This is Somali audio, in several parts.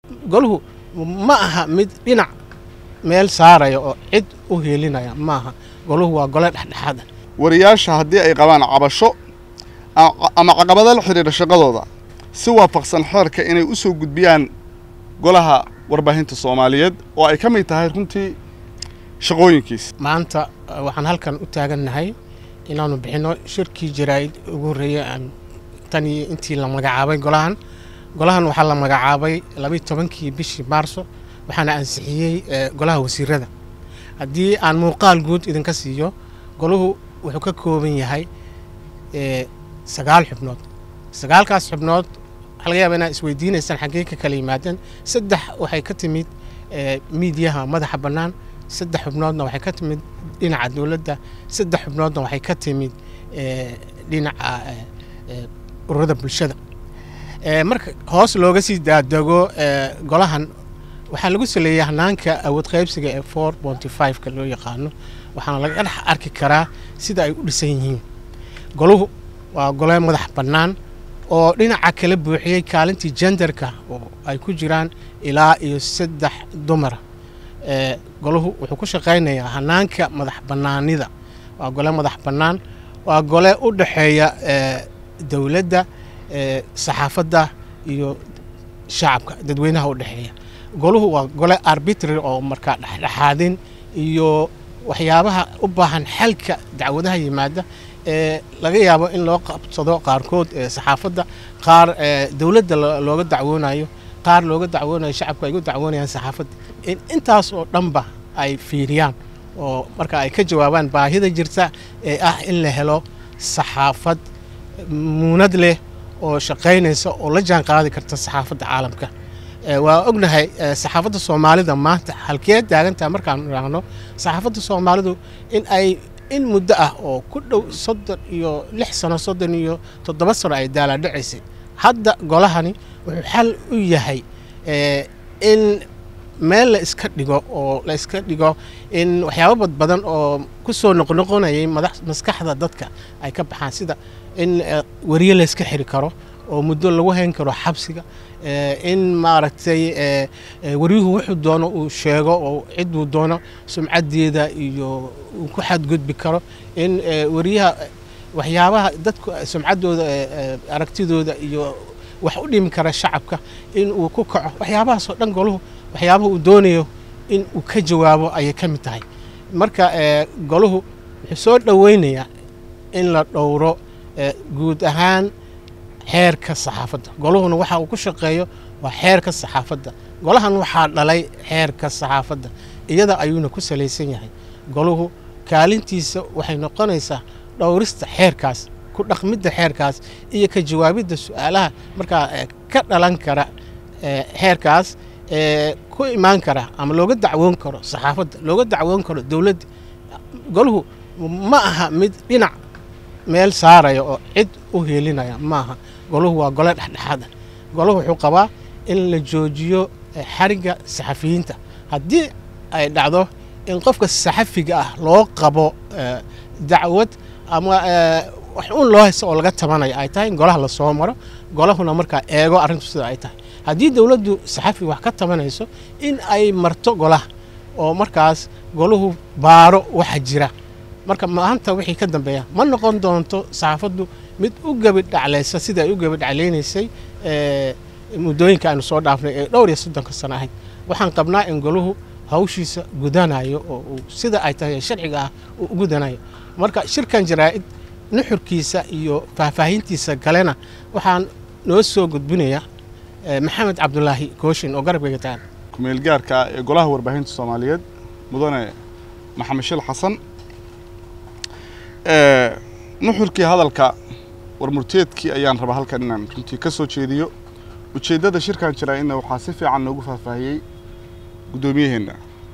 golahu ma aha mid dhinac meel saaraya oo cid u heelinaya ma aha golahu waa gole dhexdhexaada wariyaasha haddii ay qabaan cabasho ama caqabado la xidhiidha shaqadooda si waafaqsan xeerka inay u soo gudbiyaan golaha warbaahinta soomaaliyeed oo ay ka mid tahay runtii shaqooyinkiisa maanta waxaan halkan u taagannahay inaanu bixinno shirkii jaraa'id ugu horreeyey tan iyo intii la magacaabay golahan golahan waxaa la magacaabay labayi tobankii bishii maarso waxaana ansixiyey golaha wasiirada haddii aan muuqaal guud idinka siiyo golahu wuxuu ka kooban yahay sagaal xubnood sagaalkaas xubnood waxaa laga yaaba inaad isweydiinaysaan xaggee ka kala yimaadeen saddex waxay ka timid miidiyaha madaxa bannaan saddex xubnoodna waxay ka timid dhinaca dowladda saddex xubnoodna waxay ka timid dhinaca ururada bulshada marka hoos looga sii daadego golahan waxaa lagu saleeyay hanaanka awood qaybsiga ee four bonty five-ka loo yaqaano waxaana laga dhex arki karaa sida ay u dhisan yihiin golahu waa gole madax bannaan oo dhinaca kala buuxiyey kaalintii jenderka oo ay ku jiraan ilaa iyo saddex dumara golahu wuxuu ku shaqaynayaa hanaanka madax bannaanida waa gole madax bannaan waa gole u dhexeeya dowladda saxaafadda iyo shacabka dadweynaha u dhexeeya golahu waa gole arbitrary oo markaa dhexdhexaadin iyo waxyaabaha u baahan xalka dacwadaha yimaada ee laga yaabo in loo qabsado qaarkood saxaafadda qaar dowladda looga dacwoonayo qaar looga dacwoonayo shacabku ay uga dacwoonayaan saxaafadda in intaas oo dhanba ay fiiriyaan oo marka ay ka jawaabaan baahida jirta ee ah in la helo saxaafad muunad leh oo shaqaynaysa oo la jaan qaadi karta saxaafadda caalamka waa ognahay saxaafadda soomaalida maanta halkee taagantaha markaan idhaahno saxaafadda soomaalidu in ay in muddo ah oo ku dhow soddon iyo lix sano soddon iyo toddoba sano ay daalaadhacaysay hadda golahani wuxuu xal u yahay in meel la iska dhigo oo la iska dhigo in waxyaabo bad badan oo ku soo noqnoqonayay maskaxda dadka ay ka baxaan sida in weriye la iska xiri karo oo muddo lagu hayn karo xabsiga in maaragtay waryuhu wuxuu doono uu sheego oo ciduu doono sumcaddeeda iyo uu ku xadgudbi karo in wariyaha waxyaabaha dadku sumcaddooda aragtidooda iyo wax u dhimi kara shacabka in uu ku kaco waxyaabahaasoo dhan goluhu waxyaabaha uu doonayo in uu ka jawaabo ayay ka mid tahay marka goluhu wuxuu soo dhoweynayaa in la dhowro guud ahaan xeerka saxaafadda goluhuna waxa uu ku shaqeeyo waa xeerka saxaafadda golahan waxaa dhalay xeerka saxaafadda iyada ayuuna ku salaysan yahay goluhu kaalintiisa waxay noqonaysaa dhowrista xeerkaas ku dhaqmidda xeerkaas iyo ka jawaabidda su-aalaha markaa ka dhalan kara xeerkaas ku imaan kara ama looga dacwoon karo saxaafadda looga dacwoon karo dowladda goluhu ma aha mid dhinac meel saaraya oo cid u heelinaya maaha golahu waa gole dhexdhexaada golahu wuxuu qabaa in la joojiyo xarigga saxafiyiinta haddii ay dhacdo in qofka saxafiga ah loo qabo dacwad ama wax un loo haysto oo laga tabanayo ay tahay in golaha lasoo maro golahuna markaa eego arrintu sida ay tahay haddii dowladdu saxafi wax ka tabanayso in ay marto golaha oo markaas golahu baaro waxa jira marka maanta wixii ka dambeeya ma noqon doonto saxaafaddu mid u gebidhaclaysa sida ay u gebidhaclaynaysay muddooyinka aynu soo dhaafnay ee dhowr iyo soddonka sano ahayd waxaan qabnaa in golahu hawshiisa gudanayo oo uu sida ay tahay sharciga ah uu u gudanayo marka shirkan jaraa'id nuxurkiisa iyo faahfaahintiisa kalena waxaan noo soo gudbinaya maxamed cabdulaahi kooshin oo garabkayga tagan kumeel gaarka ah ee golaha warbaahinta soomaaliyeed mudane maxamed shil xasan nuxurkii hadalka warmurteedkii ayaan rabaa halkan inaan runtii ka soo jeediyo ujeeddada shirkan jaraa'idna waxaa si fiican noogu faahfaahiyey guddoomiyaheenna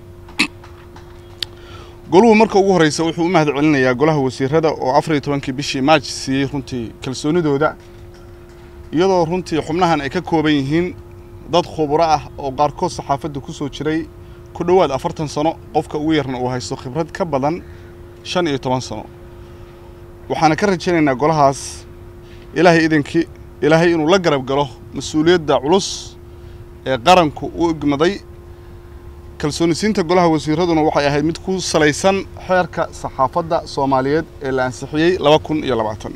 goluhu marka ugu horreysa wuxuu u mahad celinayaa golaha wasiirada oo afar iyo tobankii bishii maaj siiyey runtii kalsoonidooda iyadoo runtii xubnahan ay ka kooban yihiin dad khuburo ah oo qaarkood saxaafadda ku soo jiray ku dhowaad afartan sano qofka ugu yarna uu haysto khibrad ka badan shan iyo toban sano waxaana ka rajaynaynaa golahaas ilaahay idinkii ilaahay inuu la garab galo mas-uuliyadda culus ee qaranku u igmaday kalsoonisiinta golaha wasiiraduna waxay ahayd mid ku salaysan xeerka saxaafadda soomaaliyeed ee la ansixiyey laba kun iyo labaatan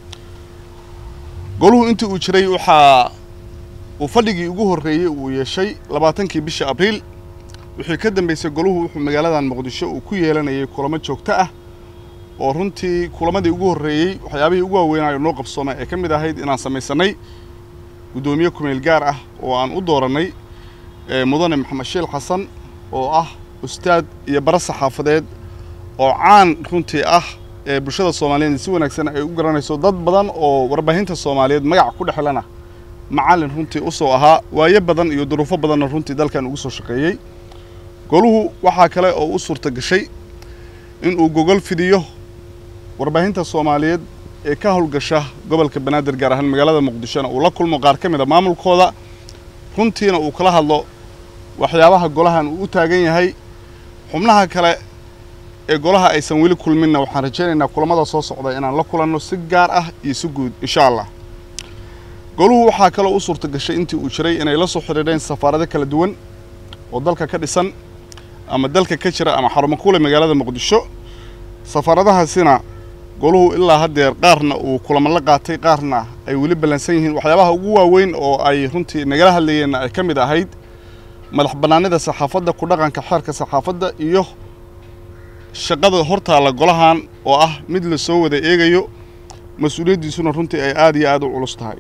goluhu intii uu jiray waxaa uu fadhigii ugu horreeyey uu yeeshay labaatankii bisha abriil wixii ka dambeysay goluhu wuxuu magaaladan muqdisho uu ku yeelanayay kulamo joogto ah oo runtii kulamadii ugu horreeyey waxyaabihii ugu waaweynayo noo qabsoomay ee ka mid ahayd inaan samaysanay guddoomiye kumeel gaar ah oo aan u doorannay mudane maxamed shiil xasan oo ah ustaad iyo bara saxaafadeed oo caan runtii ah ee bulshada soomaaliyeed si wanaagsan ay u garanayso dad badan oo warbaahinta soomaaliyeed magac ku dhexlana macallin runtii u soo ahaa waayo badan iyo duruufo badanna runtii dalkan ugu soo shaqeeyey goluhu waxaa kale oo u suurta gashay inuu gogol fidiyo warbaahinta soomaaliyeed ee ka howlgasha gobolka banaadir gaar ahaan magaalada muqdishona uu la kulmo qaar ka mid a maamulkooda runtiina uu kala hadlo waxyaabaha golahan uu u taagan yahay xubnaha kale ee golaha aysan weli kulminna waxaan rajaynaynaa kulamada soo socda inaan la kulanno si gaar ah iyo si guud insha allah goluhu waxaa kaloo u suurta gashay intii uu jiray inay la soo xidhiidheen safaarado kala duwan oo dalka ka dhisan ama dalka ka jira ama xarumo kule magaalada muqdisho safaaradahaasina goluhu ilaa haddeer qaarna uu kulamo la qaatay qaarna ay weli ballansan yihiin waxyaabaha ugu waaweyn oo ay runtii nagala hadlayeenna ay ka mid ahayd madax bannaanida saxaafadda ku dhaqanka xeerka saxaafadda iyo shaqada hortaalla golahan oo ah mid la soo wada eegayo mas-uuliyaddiisuna runtii ay aada iyo aada u culus tahay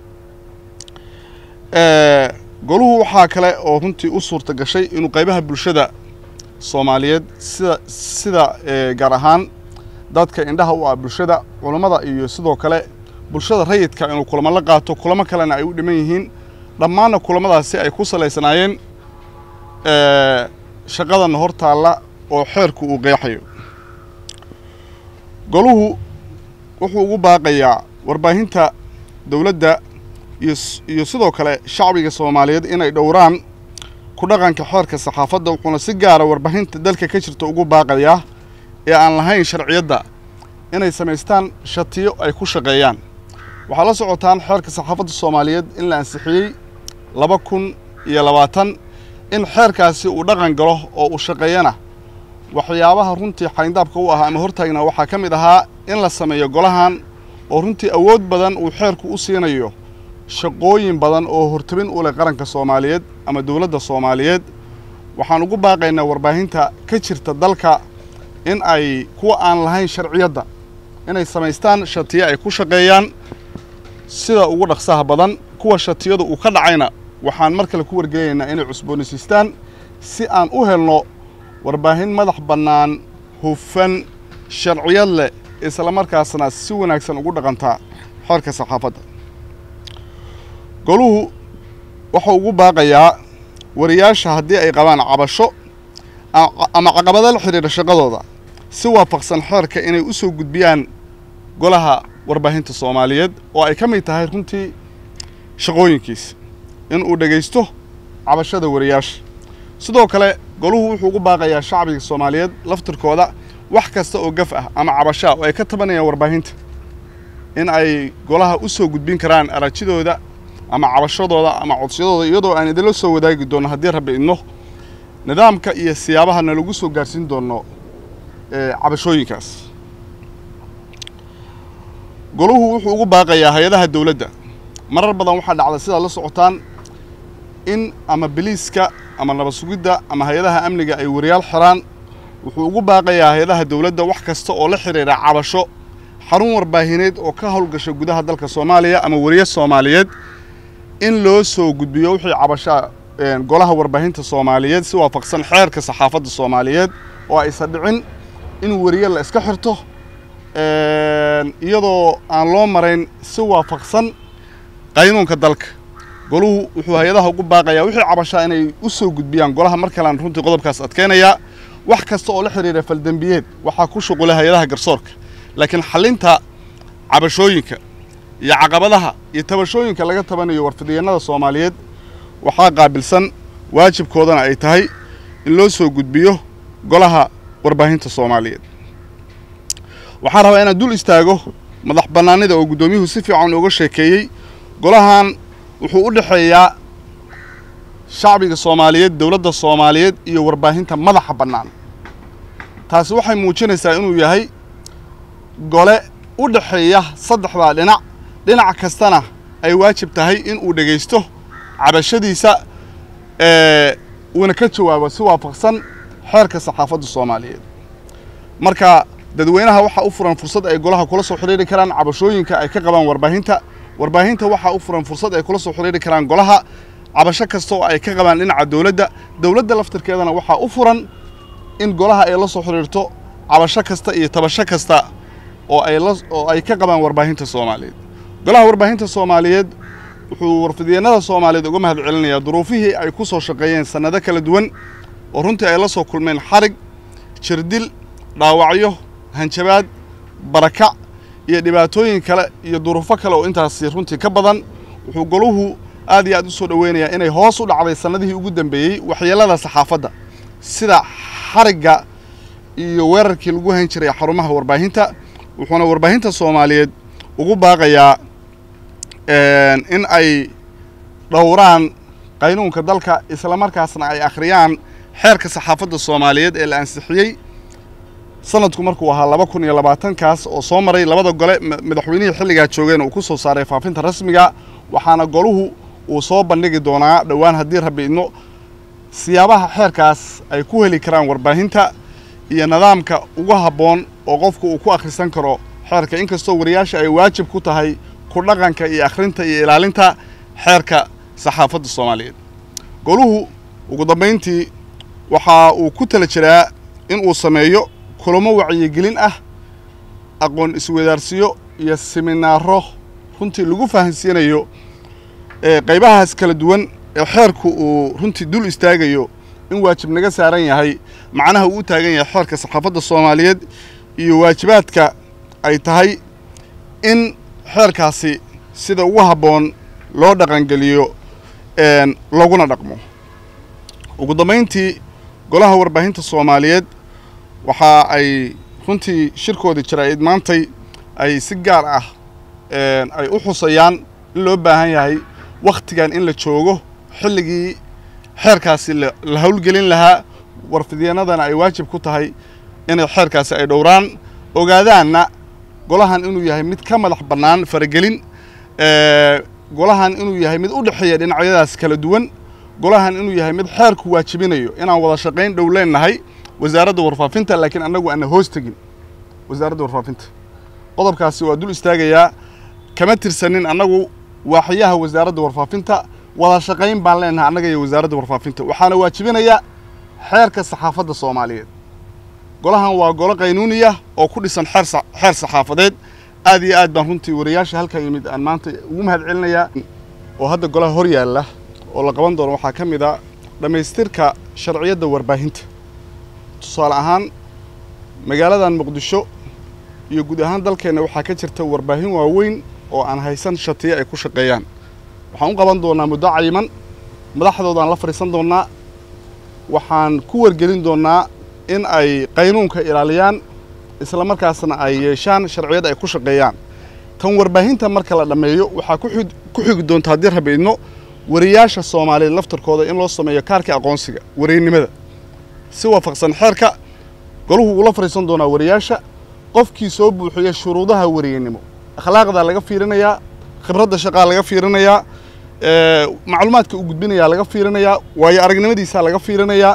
goluhu waxaa kale oo runtii u suurta gashay inuu qaybaha bulshada soomaaliyeed sida sida gaar ahaan dadka indhaha u ah bulshada culammada iyo sidoo kale bulshada rayidka inuu kulamo la qaato kulamo kalena ay u dhiman yihiin dhammaanna kulamadaasi ay ku salaysanaayeen shaqadanna hor taalla oo xeerku uu qeexayo goluhu wuxuu ugu baaqayaa warbaahinta dowladda iyo sidoo kale shacbiga soomaaliyeed inay dhowraan ku dhaqanka xeerka saxaafadda wuxuuna si gaara warbaahinta dalka ka jirta ugu baaqayaa ee aan lahayn sharciyadda inay samaystaan shatiyo ay ku shaqeeyaan waxaa la socotaan xeerka saxaafadda soomaaliyeed in la ansixiyey laba kun iyo labaatan in xeerkaasi uu dhaqan galo oo uu shaqeeyana waxyaabaha runtii xayndaabka u ahaa ama hortaagna waxaa ka mid ahaa in la sameeyo golahan oo runtii awood badan uu xeerku u siinayo shaqooyin badan oo hortabin u leh qaranka soomaaliyeed ama dowladda soomaaliyeed waxaan ugu baaqaynaa warbaahinta ka jirta dalka in ay kuwa aan lahayn sharciyadda inay samaystaan shatiyo ay ku shaqeeyaan sida ugu dhaqsaha badan kuwa shatiyadu uu ka dhacayna waxaan mar kale ku wargelaynaa inay cusboonaysiistaan si aan u helno warbaahin madax bannaan hufan sharciyad leh islamarkaasna si wanaagsan ugu dhaqantaa xeerka saxaafadda goluhu wuxuu ugu baaqayaa wariyaasha haddii ay qabaan cabasho ama caqabado la xidhiidha shaqadooda si waafaqsan xeerka inay u soo gudbiyaan golaha warbaahinta soomaaliyeed oo ay ka mid tahay runtii shaqooyinkiisa in uu dhegaysto cabashada wariyaasha sidoo kale goluhu wuxuu ugu baaqayaa shacbiga soomaaliyeed laftirkooda wax kasta oo gaf ah ama cabashaa oo ay ka tabanayaan warbaahinta in ay golaha u soo gudbin karaan arajidooda ama cabashadooda ama codsiyadooda iyadoo aan idinla soo wadaagi doonno haddii rabbi idno nidaamka iyo siyaabahana lagu soo gaarsiin doono cabashooyinkaas goluhu wuxuu ugu baaqayaa hay-adaha dowladda marar badan waxaa dhacda sidaad la socotaan in ama biliiska ama nabad sugidda ama hay-adaha amniga ay wariyaal xiraan wuxuu ugu baaqayaa hay-adaha dowladda wax kasta oo la xidhiidha cabasho xarun warbaahineed oo ka howlgasha gudaha dalka soomaaliya ama wariye soomaaliyeed in loo soo gudbiyo wixii cabashaa golaha warbaahinta soomaaliyeed si waafaqsan xeerka saxaafadda soomaaliyeed oo aysan dhicin in wariye la iska xirto iyadoo aan loo marayn si waafaqsan qaynuunka dalka goluhu wuxuu hay-adaha ugu baaqayaa wixii cabashaa inay u soo gudbiyaan golaha mar kalean runtii qodobkaas adkeynayaa wax kasta oo la xidhiidha faldembiyeed waxaa ku shuqulay hay-adaha garsoorka laakiin xallinta cabashooyinka iyo caqabadaha iyo tabashooyinka laga tabanayo warfidiyeenada soomaaliyeed waxaa qaabilsan waajibkoodana ay tahay in loo soo gudbiyo golaha warbaahinta soomaaliyeed waxaan rabaa inaan dul istaago madax bannaanida oo guddoomiyuhu si fiican uga sheekeeyey golahan wuxuu u dhexeeyaa shacbiga soomaaliyeed dowladda soomaaliyeed iyo warbaahinta madaxa bannaan taasi waxay muujinaysaa inuu yahay gole u dhexeeya saddexdaa dhinac dhinac kastana ay waajib tahay in uu dhegaysto cabashadiisa uuna ka jawaabo si waafaqsan xeerka saxaafadda soomaaliyeed marka dadweynaha waxaa u furan fursad ay golaha kula soo xidhiiri karaan cabashooyinka ay ka qabaan warbaahinta warbaahinta waxaa u furan fursad ay kula soo xidhiiri karaan golaha cabasho kasta oo ay ka qabaan dhinaca dowladda dowladda laftirkeedana waxaa u furan in golaha ay la soo xidhiirto cabasho kasta iyo tabasho kasta oo ay la oo ay ka qabaan warbaahinta soomaaliyeed golaha warbaahinta soomaaliyeed wuxuu warfidyeennada soomaaliyeed uga mahad celinayaa duruufihii ay ku soo shaqeeyeen sannado kala duwan oo runtii ay la soo kulmeen xarig jirdil dhaawacyo hanjabaad barakac iyo dhibaatooyin kale iyo duruufo kale oo intaasi runtii ka badan wuxuu goluhu aad iyo aad u soo dhoweynayaa inay hoos u dhacday sannadihii ugu dambeeyey waxyeellada saxaafadda sida xarigga iyo weerarkii lagu hayn jiray xarumaha warbaahinta wuxuuna warbaahinta soomaaliyeed ugu baaqayaa in ay dhowraan qaynuunka dalka islamarkaasna ay akhriyaan xeerka saxaafadda soomaaliyeed ee la ansixiyey sanadku markuu ahaa laba kun iyo labaatankaas oo soo maray labada gole madaxweynihii xilligaa joogeen uu ku soo saaray faafinta rasmiga waxaana goluhu uu soo bandhigi doonaa dhowaan haddii rabbi idno siyaabaha xeerkaas ay ku heli karaan warbaahinta iyo nidaamka ugu habboon oo qofku uu ku akhrisan karo xeerka inkastoo wariyaasha ay waajib ku tahay ku dhaqanka iyo akhrinta iyo ilaalinta xeerka saxaafadda soomaaliyeed goluhu ugu dambayntii waxa uu ku tala jiraa in uu sameeyo kulamo wacyigelin ah aqoon iswadaarsiyo iyo siminaaro runtii lagu fahansiinayo qaybahaas kala duwan ee xeerku uu runtii dul istaagayo in waajib naga saaran yahay macnaha uu u taagan yahay xeerka saxaafadda soomaaliyeed iyo waajibaadka ay tahay in xeerkaasi sida ugu habboon loo dhaqangeliyo laguna dhaqmo ugu dambayntii golaha warbaahinta soomaaliyeed waxa ay runtii shirkoodii jaraa'id maantay ay si gaar ah ay u xusayaan in loo baahan yahay wakhtigan in la joogo xilligii xeerkaasi la howlgelin lahaa warfidyeennadana ay waajib ku tahay inay xeerkaasi ay dhowraan ogaadaanna golahan inuu yahay mid ka madax bannaan faragelin golahan inuu yahay mid u dhexeeya dhinacyadaas kala duwan golahan inuu yahay mid xeerku waajibinayo inaan wada shaqayn dhow leennahay wasaaradda warfaafinta laakiin annagu aana hoos tegin wasaaradda warfaafinta qodobkaasi waa dul istaagayaa kama tirsanin annagu waaxyaha wasaaradda warfaafinta wada shaqayn baan leenahay annaga iyo wasaaradda warfaafinta waxaana waajibinaya xeerka saxaafadda soomaaliyeed golahan waa golo qaynuuniya oo ku dhisan xeer xeer saxaafadeed aad iyo aad baan runtii wariyaasha halkaa yimid aan maanta ugu mahad celinayaa oo hadda golaha hor yaalla oo la qaban doono waxaa ka mid a dhammaystirka sharciyadda warbaahinta tusaale ahaan magaaladan muqdisho iyo guud ahaan dalkeenna waxaa ka jirta warbaahin waaweyn oo aan haysan shatiyo ay ku shaqeeyaan waxaan u qaban doonnaa muddo cayiman madaxdoodaan la fadhiisan doonnaa waxaan ku wargelin doonnaa in ay qaynuunka ilaaliyaan isla markaasna ay yeeshaan sharciyad ay ku shaqeeyaan tan warbaahinta marka la dhammeeyo waxaa ku xigi doonta haddii rabi idno wariyaasha soomaaliyeed laftarkooda in loo sameeyo kaarkii aqoonsiga wariynimada si waafaqsan xeerka golahu uula fadhiisan doonaa wariyaasha qofkii soo buuxiya shuruudaha wariyeynimo akhlaaqdaa laga fiirinayaa khibradda shaqaa laga fiirinayaa macluumaadka uu gudbinayaa laga fiirinayaa waayo aragnimadiisaa laga fiirinayaa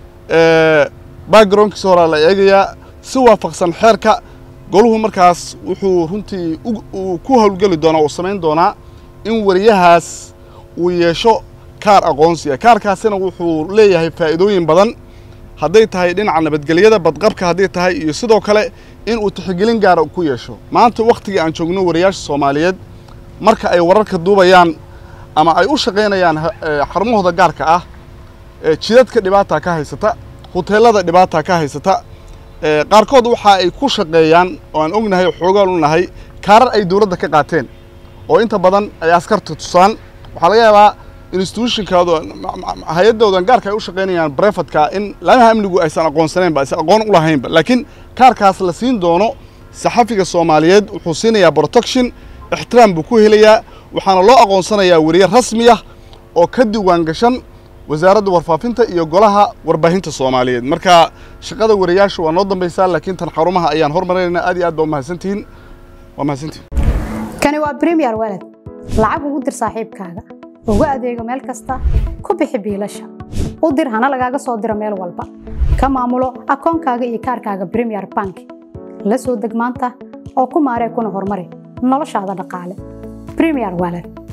backgroundkiisa horaa la eegayaa si waafaqsan xeerka goluhu markaas wuxuu runtii uu ku howlgeli doonaa uu samayn doonaa in wariyahaas uu yeesho kaar aqoonsiga kaarkaasina wuxuu leeyahay faa'iidooyin badan hadday tahay dhinaca nabadgelyada badqabka hadday tahay iyo sidoo kale in uu tixgelin gaara ku yeesho maanta wakhtigii aan joogno wariyaasha soomaaliyeed marka ay wararka duubayaan ama ay u shaqaynayaan xarumahooda gaarka ah jidadka dhibaataa ka haysata huteelada dhibaataa ka haysata qaarkood waxa ay ku shaqeeyaan oo aan ognahay xoogaan u nahay kaarar ay dowladda ka qaateen oo inta badan ay askarta tusaan waxaa laga yaabaa institutionkaado hay-addoodan gaarka ay u shaqaynayaan brefatka in laamaha amnigu aysan aqoonsanaynba aysan aqoon u lahaynba laakiin kaarkaas la siin doono saxafiga soomaaliyeed wuxuu siinayaa protection ixtiraam buu ku helayaa waxaana loo aqoonsanayaa weriye rasmi ah oo ka diwaan gashan wasaaradda warfaafinta iyo golaha warbaahinta soomaaliyeed marka shaqada wariyaasha waa noo dambaysaa laakiin tan xarumaha ayaan hormarinaynaa aad iyo aad baa umahadsantihiin waa mahadsantihin kani waa premier walad lacag ugu dir saaxiibkaaga ugu adeego meel kasta ku bixi biilasha u dir hana lagaaga soo diro meel walba ka maamulo akoonkaaga iyo kaarkaaga premier bank la soo deg maanta oo ku maaree kuna horumari noloshaada dhaqaale premier walad